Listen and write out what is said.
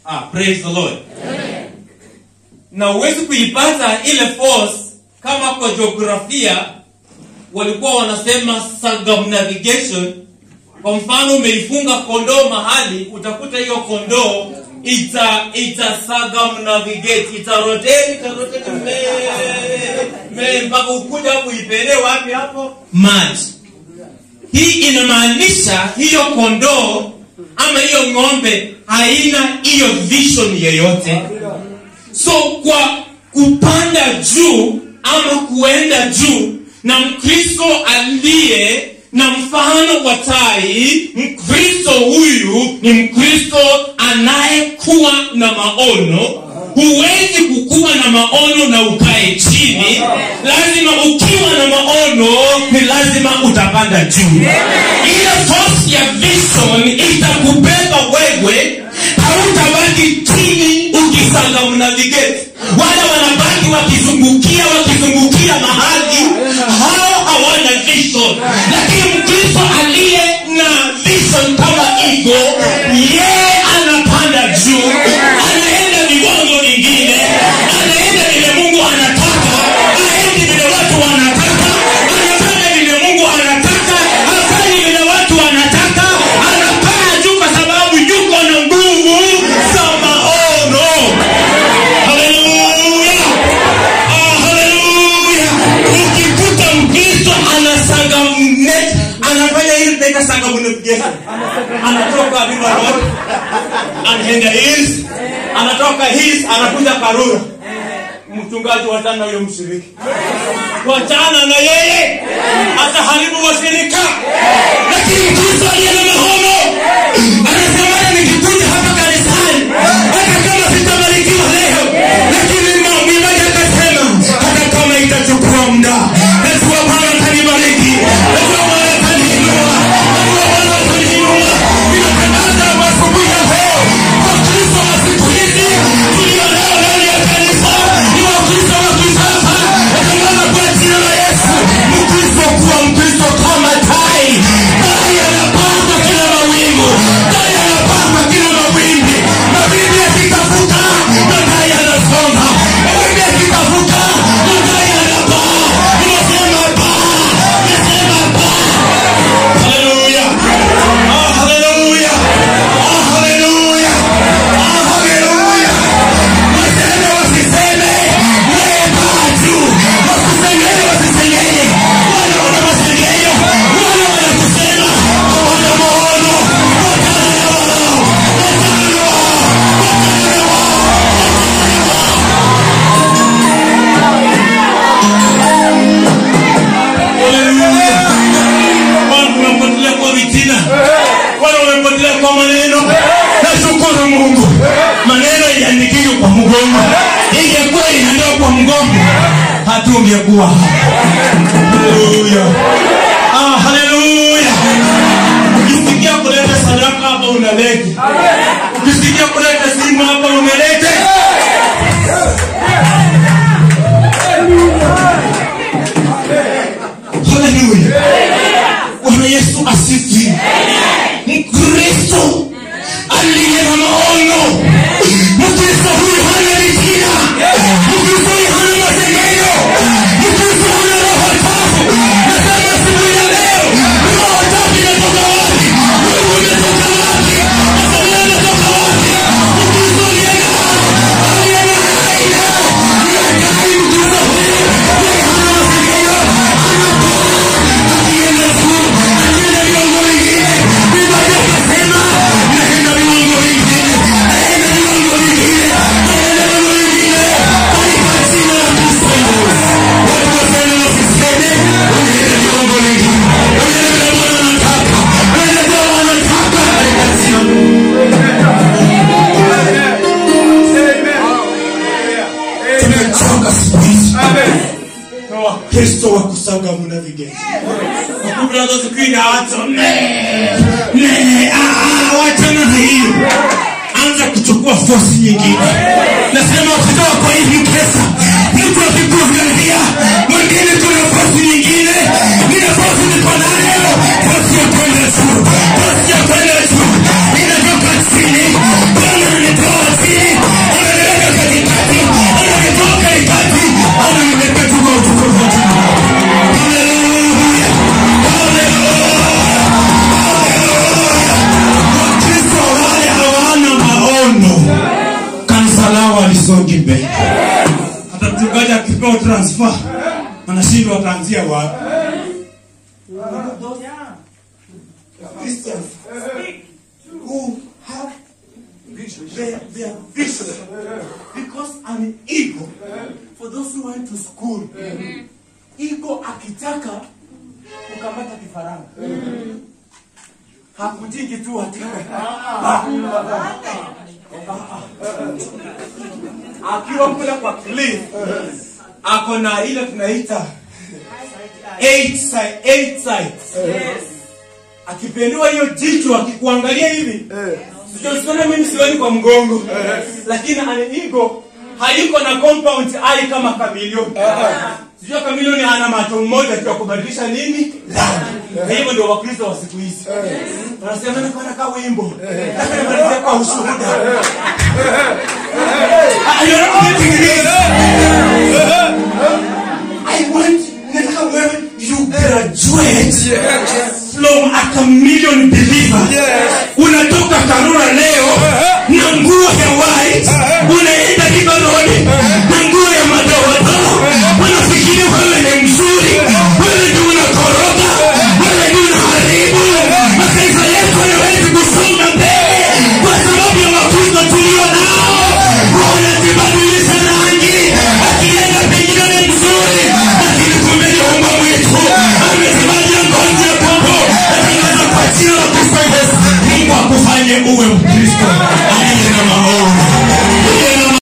ah, praise the lord na huwezi kuipata ile force kama kwa jiografia walikuwa wanasema circumnavigation kwa mfano umeifunga kondoo mahali utakuta hiyo kondoo ita ita circumnavigate itarotate itarotate mbele mbele mpaka ukuja hapo ipelee wapi hapo maji hii inamaanisha hiyo kondoo ama hiyo ng'ombe haina hiyo vision yeyote so kwa kupanda juu ama kuenda juu na mkristo aliye na mfano wa tai mkristo huyu ni mkristo anayekuwa na maono huwezi kukuwa na maono na ukae chini lazima ukiwa na maono ni lazima utapanda juu ile force ya vision itakubeba wewe hautabaki chini ukisanga mnavigate wale wanabaki wakizungukia wakizungukia mahali hao hawana vision lakini mkristo aliye na vision kama hivo yeye anapanda juu anaenda viwango vingine anaenda vile mungu anataka aendi vile watu wanataka anafanya vile mungu anataka hafanyi vile watu wanataka anapaa juu kwa sababu yuko na nguvu za maono haleluya Ah, haleluya ukikuta mkristo anasangamne anafanya hili tunaita sangamunegesa anatoka river road anaenda east anatoka east anakuja karura mchungaji wachana na huyo mshiriki wachana na yeye ataharibu washirika lakini mkristo aliye na mahono anasema nikikuja hapa kanisani hata kama sitabarikiwa leo lakini mwimbaji akasema hata kama itachukua muda najua bwana atanibariki najua bwana ataniinua najua bwana ataniinua ninatangaza asubuhi ya leo wakristo wa siku hizi tulio leo ndani ya kanisa ni wakristo wa kisasa natangaza kwa jina la yesu mkristo kuwa mkristo kama tai tai anapanda kila mawingu tai anapanda kila mawimbi mawimbi yakitafuta na tai anasonga mawimbi yakitafuta na tai anapaa ninasema paa ninasema paa haleluya ah haleluya ah haleluya ah haleluya waseme wasiseme yeye paa juu wasisengele wasisengele wale wana masengenyo wale wanakusema wana maono watana na wao watana na wao watana na wao Haleluya. Watu wamepotelea kwa vitina wale wamepotelea kwa maneno nashukuru mungu maneno iliandikishwa kwa mgongo ingekuwa inaendewa kwa mgongo hatungekuwa hapa haleluya ah, haleluya ukisikia kuleta sadaka hapa unalete ukisikia kuleta simu hapa unalete haleluya bwana yesu asifiwe mkristo aliye na maono mkristo huyu hana vitina mkristo huyu hana masengenyo mkristo hana roho chafu nasema siku ya leo roho chafu inatoka wapi mungu inatoka wapi masomo yanatoka wapi mkristo aliye na aliye na aina inakai mkristo huyu yeye hana masengenyo akienda juu akienda viwango vingine biblia ikasema naenda viwango vingine naenda viwango vingine naenda viwango vingine katika jina la kristo watu waseme wasiseme unaenda viwango vingine unaenda vile bwana anataka unaenda vile bwana anataka katika jina tumechoka siku hizi na wakristo wa kusaga muna vigeni wakumlazo siku hii hawacho wachana na hiyo anza kuchukua fosi nyingine nasema ukitoka kwa hivi pesa mtu akikuangalia mwingine kuna fosi nyingine nina fosi niko nayo fosi ya kwenda juu fosi ya kwenda juu inatoka chini bwana ananitoa tusonge mbele hata mchungaji akipewa transfer anashindwa ataanzia wapi Christians who have their, their vision because an ego for those who went to school ego akitaka kukamata kifaranga hakujingi tu ati akiwa kule kwa cliff ako na ile tunaita eight side, eight sides akipendua hiyo jicho akikuangalia hivi sichosiona mimi sioni kwa mgongo lakini anigo haiko na compound ai kama kamilioni sijua kamilioni ana macho mmoja tu ya kubadilisha nini rangi na hivyo ndio wakristo wa siku hizi wanasema nakana ka wimbo nakanamalizia kwa ushuhuda Ah, you're not getting this. I want nataka wewe you graduate from a chameleon believer